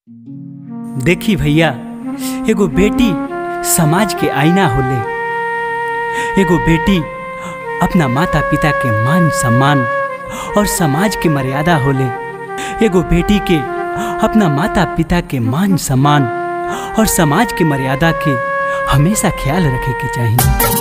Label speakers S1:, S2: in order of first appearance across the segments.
S1: देखी भैया एगो बेटी समाज के आईना होले एगो बेटी अपना माता पिता के मान सम्मान और समाज के मर्यादा होले एगो बेटी के अपना माता पिता के मान सम्मान और समाज के मर्यादा के हमेशा ख्याल रखे के चाहिए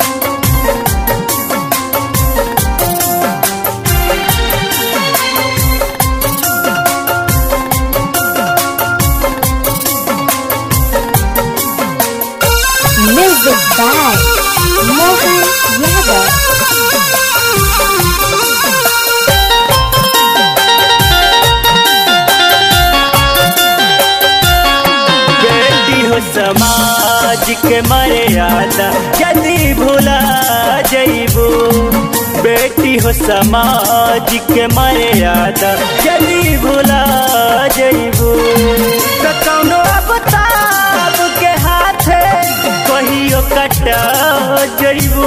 S2: Music by Mohan Yadav.
S3: बेटी हो समाज के मर्यादा यदि भुला जइबू बेटी हो समाज के मर्यादा यदि भुला जइबू तो कौनो अबताब के हाथे कहियो कटा जइबू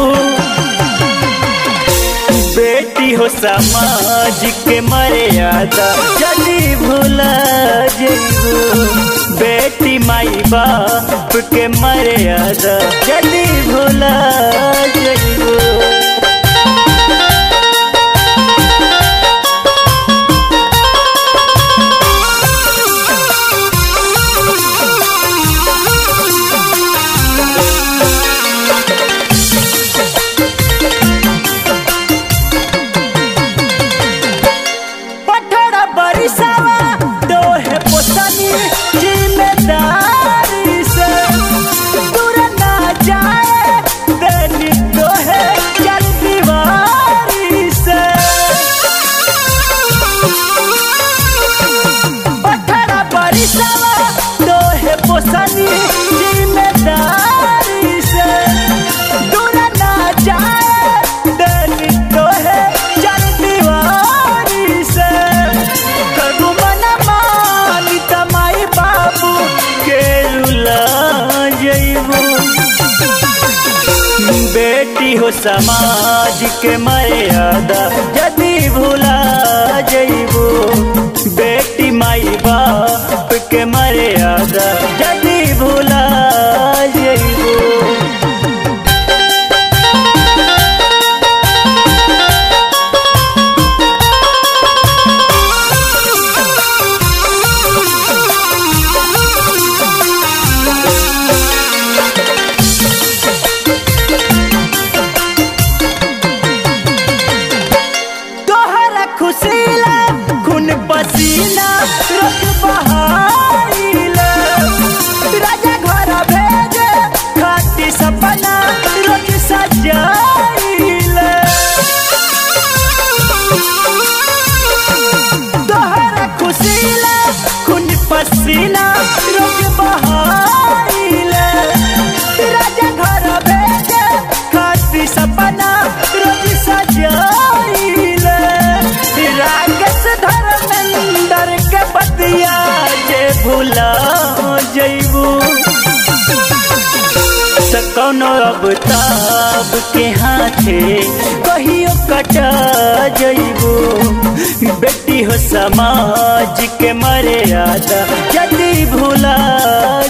S3: बेटी हो समाज के मर्यादा जल्दी भूला जइबू बेटी माई बाप के मर्यादा जल्दी भूला जइबू पठड़ा बरिसावा दोहे पोसनी जिम्मेदारी से दूर ना जाए देनी दोहे चल दीवारी से पठड़ा बरिसावा दोहे पोसनी जिम्मेदारी से दूर ना जाए देनी दोहे चल दीवारी से करू मना मानी तमाई बाबू के रुला जइबू बेटी हो समाज के मर्यादा यदि भूला जइबू बेटी माई बाप के मर्यादा यदि भूला जइबू तोहरा खुशीला खून पसीना रोज बहाइला राजा घर भेजे खाती सपना रोज सजाइला तोहरा खुशीला खून पसीना रोज बहाइला राजा घर भेजे खाती सपना रोज सजाइला रागस धर्मेंद्र के बतिया जे भूला जइबू त कौनो अब ताब के हाथे कहियो कटा जइबू बेटी हो समाज के मर्यादा यदि भूला